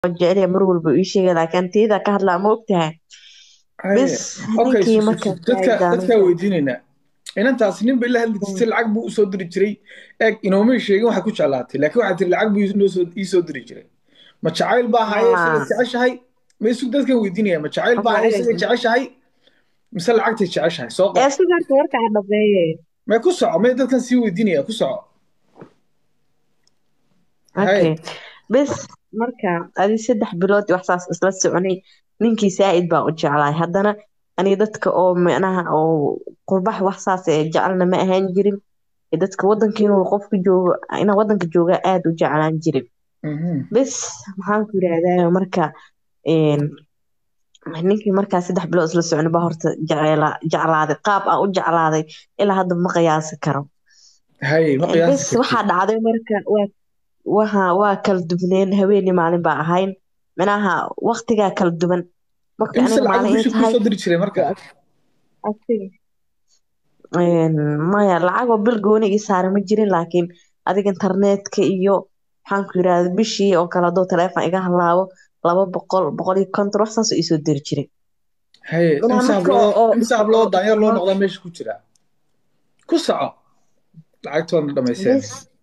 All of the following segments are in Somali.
jecel mar walba ii sheega laakiin tiyada ka hadlaa ma ogtahay bis okay ninkii marka dadka dadkaa weydiinaynaa inantaas nin bay la hadli jirtay lacag buu usoo diri jiray eeg inoomay sheegin waxay ku jeclaatay laakiin waxaa tiri lacag buu inoosoo iisoo diri jiray ma jacayl baa haye isaga jeceshahay ma isug dadkan weydiinaya ma jacayl baa haye isaga jeceshahay mise lacagtay jeceshahay soo qor sigaarka warkaa dhabeeye may ku soco may dadkan sii weydiinaya ku soco okay bis marka adi saddex bilood wax saas isla soconay ninkii saa'id baa u jeclaay haddana aniga dadka oo micnaha oo qurbax wax saas ee jecelna ma ahaan jirin dadka wadanka inuu qofka joogo inaa wadanka jooga aada u jeclaan jirin bis maxaan ku yidhaahdaa marka ninkii markaa saddex bilood isla socnay baa horta jeclaaday qaab aan u jeclaaday ilaa hadda ma qiyaasi karo bis waxaa dhacday marka waa waa kala dubneen haweeni maalin baa ahayn minaha waktigaa kala duwan marka aniga maalin maya lacagoo bil gooni ii saara ma jirin laakiin adiga internetka iyo maxaan ku yirahda bishii oo kale haduu taleefon iga halaabo laba boqol boqol iyo konton wax saasoo iisoo diri jiray imse habloo daanyar loo noqdaa meesha ku jira ku soco lacagtoona dhamayseen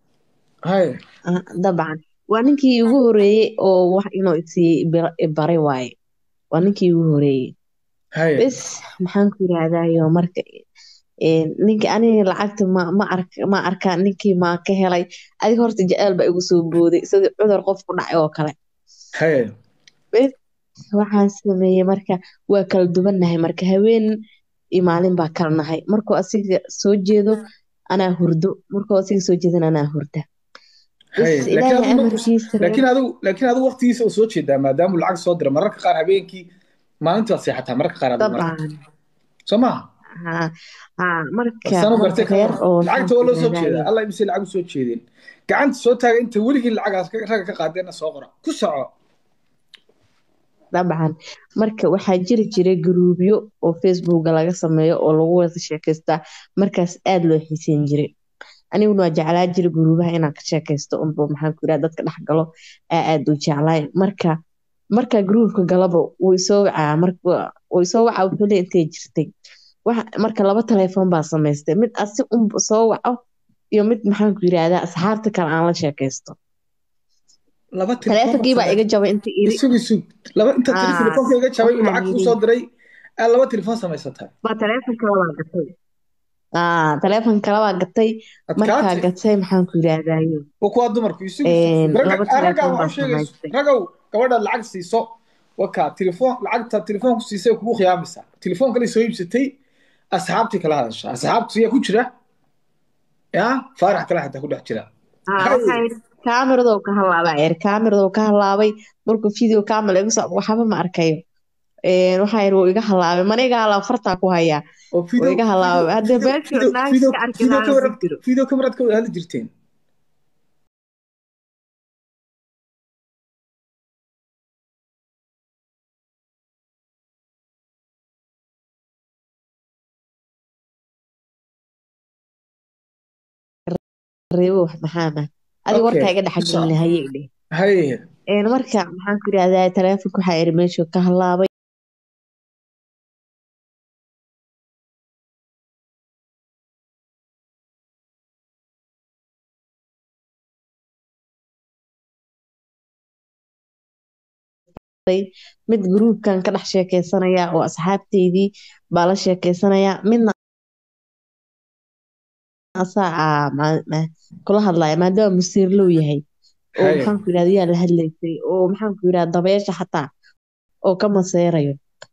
dabcan waa ninkii ugu horeeyey oo wax inuu isii baray waaye waa ninkii ugu horeeyey bis maxaan ku yirahdayo marka ninka aniga lacagta ma arkaa ninkii maa ka helay adiga horta jeceel baa igu soo booday sidii cudur qof ku dhacay oo kale waxaan sameeyey marka waa kala duwannahay marka haween iyo maalin baa kala nahay markuu asiga soo jeedo anaa hurdo markuu asiga soo jeedan anaa hurda laakiin adigu waqtigiisa u soo jeedaa maadaamuu lacag soo dira mararka qaar habeenkii maalintii waad seexataa mararka qaar soo maha lacagta waa loo soo jeedaa alla imise lacag u soo jeedeen gacanta soo taaga inta weligii lacagaas ragga ka qaadeenna soo qora ku soco dabcan marka waxaa jiri jiray guruubyo oo facebooka laga sameeyo oo lagu wada sheekaystaa markaas aada loo xiiseyn jiray aniguna waa jeclaa jira guruubaha inaan ka sheekaysto unba maxaan ku yiraha dadka dhex galo aa aada u jeclaay marka marka gruubka galaba wuu isoo wacaa wuu isoo wacaa wuxuu le intay jirtay marka laba telefoon baa samaystay mid asi un soo waco iyo mid maxaan ku yirahdaa asxaabta kale aan la sheekaysto teleefonkii baa iga jabay inta iri sug sug laba inta telefoonka iga jabay uu lacag kuu soo diray aa laba telefoon samaysatay baa teleefon kale baa gatay teleefon kale baa gatay markaa gatay maxaan ku yirahdayo kuwaa dumarku ragaw gabadha lacag siiso wakaa telefoon lacagta telefoonku siisay kugu khiyaamaysaa telefoon kale soo iibsatay asxaabtii kala hadasha asxaabtu yaa ku jira ya faarax kale xataa ku dhex jira kaamirado ka halaabaa yar kaamirado ka halaabay markuu video camera igu soo waxba ma arkayo waxaa yar wuu iga halaabay mana iga halaaba fartaa ku hayaa wuu iga halaabay haddee beelkii naagis ka arki video cameraad ka wada hadli jirteen reebo maxaana adiga warkaa iga dhexgelina haye dhe marka maxaan ku yirahdaa teleefonka waxaa iri meeshu ka halaabay mid gruubkan ka dhex sheekeysanaya oo asxaabteydii baa la sheekeysanaya midna kula hadlaya maadaama musiir low yahay oo maxaan ku yirahda yaa la hadlaysay oo maxaan ku yirahda dabeesha xataa oo ka maseerayo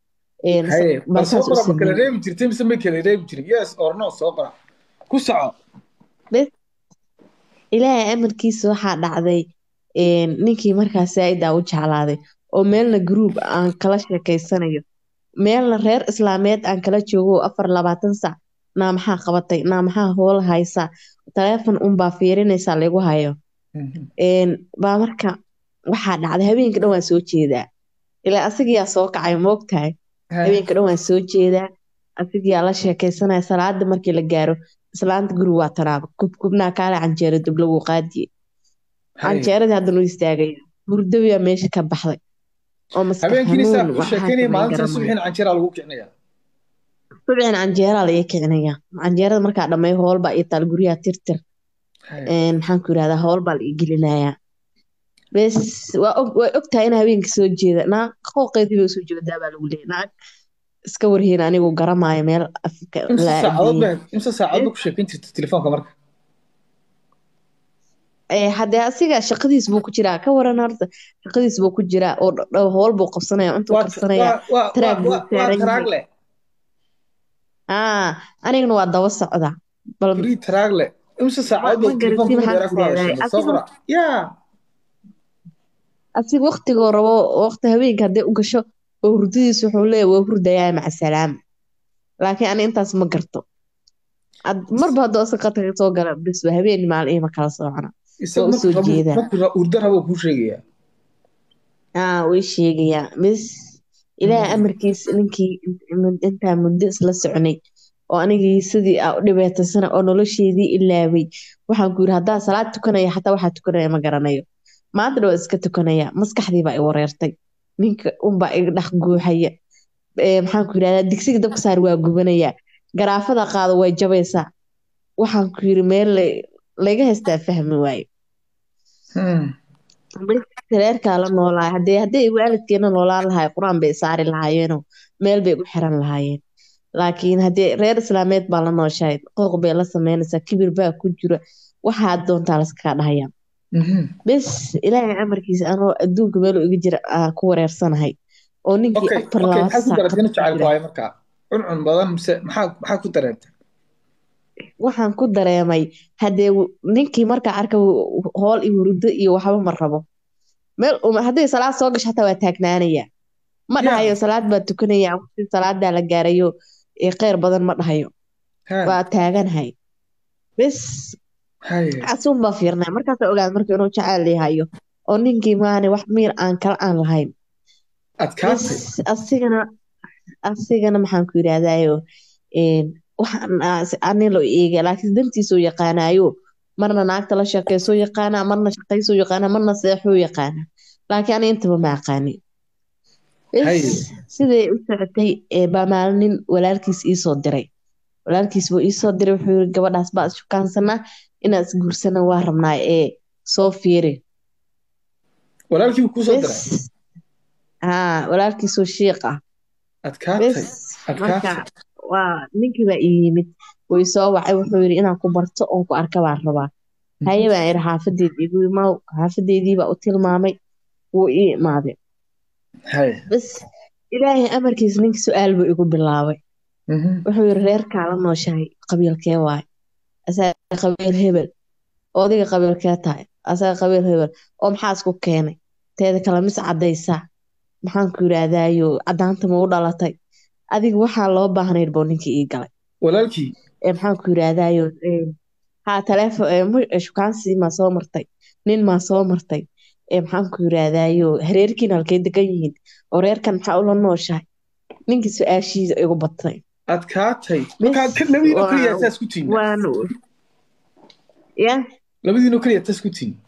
kala reebi jirtay mise may kala reebi jirin yes or no soo qora ku soco ilaahay amarkiisa waxaa dhacday ninkii markaas saaida u jeclaaday oo meelna gruub aan kala sheekeysanayo meelna reer islaameed aan kala joogo afar labaatan sac naa maxaa qabatay naa maxaa hoola haysaa taleefon unbaa fiirinaysaa lagu hayo baa marka waxaa dhacday habeenka dhan waan soo jeedaa ilaa asigiyaa soo kacay moogtahay habeenka dhan waan soo jeedaa asigiyaa la sheekaysanaya salaada markii la gaaro islaanta guri waa tanaaba kubkubnaa kaale canjeero dub lagu qaadiye canjeeradii haddan u istaagaya hurdawiyaa meesha ka baxday oo maskax habeenkiina saa xanuun u waxaa sheekeynaya samayn maalintan garan maayo subaxiina canjeeraa lagu kicinaya subciin canjeeraa laga kicinaya canjeerada markaa dhammeeyo hoolbaa ii taal guryaha tirtir Haya. een, maxaan ku yirahdaa hoolbaa la ii gelinayaa bes waa og waa ogtahay in habeenka soo jeeda naag qooqeedii bay usoo jeedaa baa lagu leeyahay naag iska warhiin anigu garamaayo meel afka imse laa saacadood adiyey ba imse saacadood ba ku sheekeyn jirta telefoonka marka ee haddee asiga shaqadiis buu ku jiraa ka waran horta shaqadiis buu ku jiraa oo dh- dh- howl buu qabsanaya intuu waa qabsanaya waa waa taraag buu waa waa saaran taraag yahay leh aa anigana waa daba socda bal free taraag leh imse ma saacadood ma ba telefoonka garanti ugu maxaan dheeraa ku ku leedahay hadasheen soo asiga qora yaa asiga waqtigoo rabo waqti habeenka hadday u gasho oo hurdadiis wuxuu leeyahay waa hurdayaa maca salaam laakiin ani intaas ma garto Ad- marba hadduu asaga qatarka soo gala bis waa habeen maalin ima kala soocona waa isagu u markuu soo rabo jeedaa markuu ra- hurdo rabo kuu sheegayaa aa way sheegayaa bis ilaahay amarkiis ninkii in- intaa muddo isla soconay oo anigii sidii aa u dhibaataysana oo nolosheedii ilaaway waxaan ku yiri haddaa salaad tukanaya xataa waxaa tukanaya ma garanayo maantana waa iska tukanaya maskaxdii baa i wareertay ninka unbaa iga dhex guuxaya Ee, maxaan ku yirahdaa digsiga dabka saar waa gubanaya garaafada qaado way jabaysaa waxaan ku yiri meel la- laga haystaa fahmi waayo Hmm. reerkaa la noolaa hadee hadday waalidkeena noolaan lahay qur-aan bay saari lahaayeenoo meel bay u xiran lahaayeen laakiin haddee reer islaameed baa la nooshahay qooq bay la sameynaysaa kibir baa ku jira waxaad doontaa laskaga dhahaya Mhm. bes ilaahay amarkiisa anoo adduunka meel iga jira aa ku wareersanahay oo ninkii okay afar okay labaatan maxaad ku saac dareentay qad ina ku jacaylku jira waayo markaa cuncun badan mise maxaa maxaa ku dareentay waxaan ku dareemay haddee w- ninkii markaa arka w- hool iyo hurdo iyo waxba ma rabo meel uma- hadday salaad soo gasho xataa waa taagnaanaya ma ya dhahayo salaad baa tukanaya waqti salaadaa la gaarayo ee kheyr badan ma dhahayo ha waa taaganahay bes haye casuun baa fiirnay markaasa ogaad marka inuu jacayl yahayo oo ninkii maani wax miir aan kala aan lahayn bes adkaatay asigana asigana maxaan ku yidhahdaayo waxaan aa- ani loo eega laakiin dantiisuu yaqaanaayo marna naagta la sheekeysoo yaqaanaa marna shaqaysoo yaqaanaa marna seexuu yaqaanaa laakiin ani intaba ma aqaanin haye bes siday u socotay ee baa maalin walaalkiis iisoo diray walaalkiis buu iisoo diray wuxuu yiri gabadhaas baa ishukaansanaa inaan isguursana waa rabnaa ee soo fiiri walaalkii buu kuusoo bes diray haa walaalkiisoo shiiq ah adkaatay bes marka adkaatay waa ninkii baa ii yimid wuu isoo wacay wuxuu yiri inaan ku barto oon ku arka baan rabaa haye baan iri xaafadeed igu imaw xaafadeedii baa u tilmaamay wuu ii imaaday haye bes ilaahay amarkiis ninka su-aal buu igu bilaabay Mhm. wuxuu yiri reerkaa la nooshahay qabiilkee waay asaga qabiil hebel odiga qabiilkee tahay asaga qabiil hebel oo maxaa isku keenay teeda kale mis cadaysaa maxaan ku yidhaahdaayo cadaanta ma u dhalatay adiga waxaa loo baahnayd buu ninkii ii galay walaalkii ee maxaan ku yidhaahdaayo haa taleefon ee mu- ee shukaansi maa soo martay nin maa soo martay ee maxaan ku yidhaahdaayo hareerkiina halkay degan yihiin oo reerkan maxaa ula nooshahay ninkii su-aashiisa igu batay adkaatay bes markaa labadiinoo keliya waa taas ku tihin waan ya labadiinoo keliya taas ku tihin